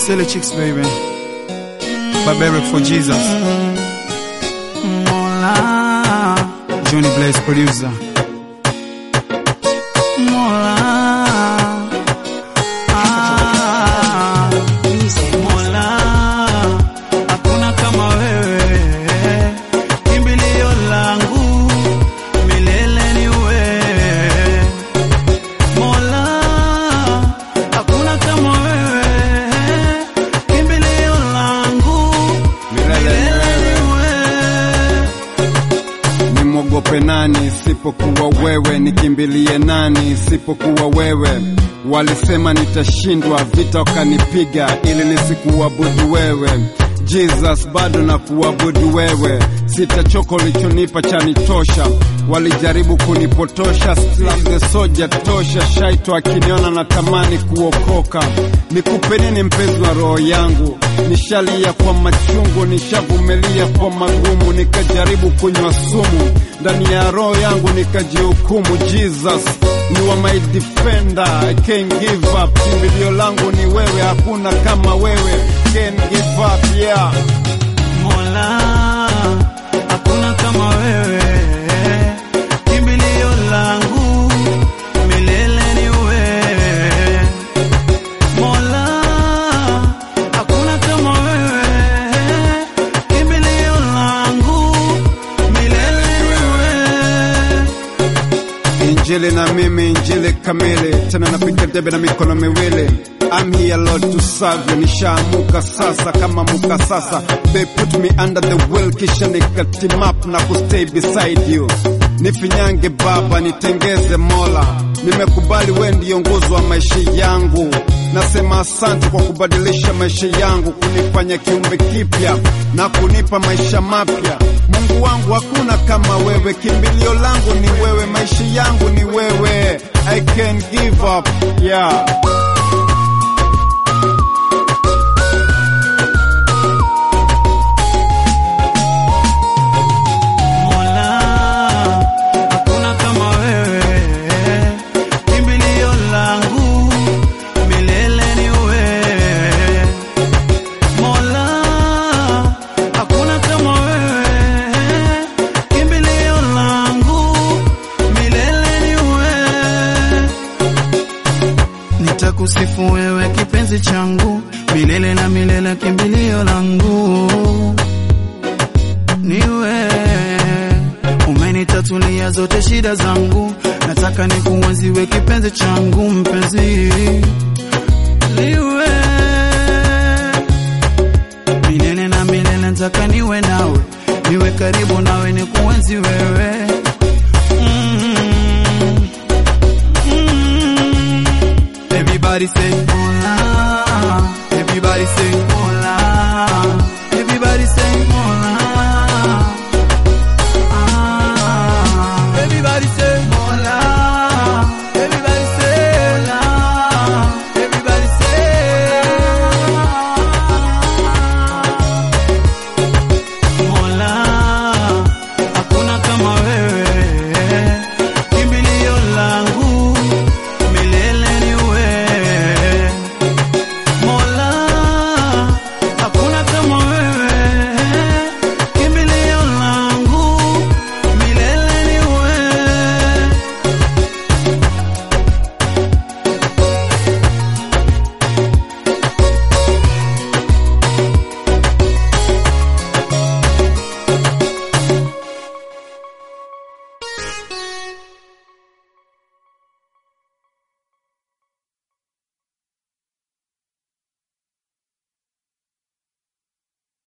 Silly Chicks, baby. Barbaric for Jesus. Mola, Johnny Blaze, producer. Mola, ah, Mola, hakuna kama wewe, kimbilio langu milele ni wewe. Mola, hakuna kama wewe, kimbilio langu milele ni wewe. Nimwogope nani sipokuwa wewe? Nikimbilie nani sipokuwa wewe? Walisema nitashindwa, vita wakanipiga ili nisikuabudu wewe. Jesus, bado na kuabudu wewe, sitachoka, ulichonipa chanitosha. Walijaribu kunipotosha, still I'm the soldier tosha. Shaito akiniona natamani kuokoka. Nikupe nini mpenzi wa roho yangu? Nishalia kwa machungu, nishavumilia kwa magumu, nikajaribu kunywa sumu ndani ya roho yangu nikajihukumu. Jesus, you are my defender, I can't give up. Kimbilio langu ni wewe, hakuna kama wewe, can't give up, yeah. Mola, hakuna kama wewe, kimbilio langu milele ni wewe. Mola, hakuna kama wewe, kimbilio langu milele ni wewe. Injili na mimi, injili kamili, tena napiga debe na mikono miwili. I'm here Lord to serve you, nishaamuka sasa kama muka sasa. They put me under the wheel, kisha nikateam up na kustay beside you. Nifinyange Baba, nitengeze Mola, nimekubali we ndiyo nguzo wa maisha yangu. Nasema asante kwa kubadilisha maisha yangu, kunifanya kiumbe kipya na kunipa maisha mapya. Mungu wangu hakuna kama wewe, kimbilio langu ni wewe, maisha yangu ni wewe. I can give up, yeah. Mola, hakuna kama wewe, kimbilio langu milele ni wewe. Mola, hakuna kama wewe, kimbilio langu milele ni wewe. Nitakusifu wewe kipenzi changu milele na milele, kimbilio langu niwe umenitatulia zote shida zangu, nataka nikuenziwe kipenzi changu mpenzi, niwe milele na milele, nataka niwe nawe, niwe karibu nawe, nikuenzi wewe mm. Mm. Everybody say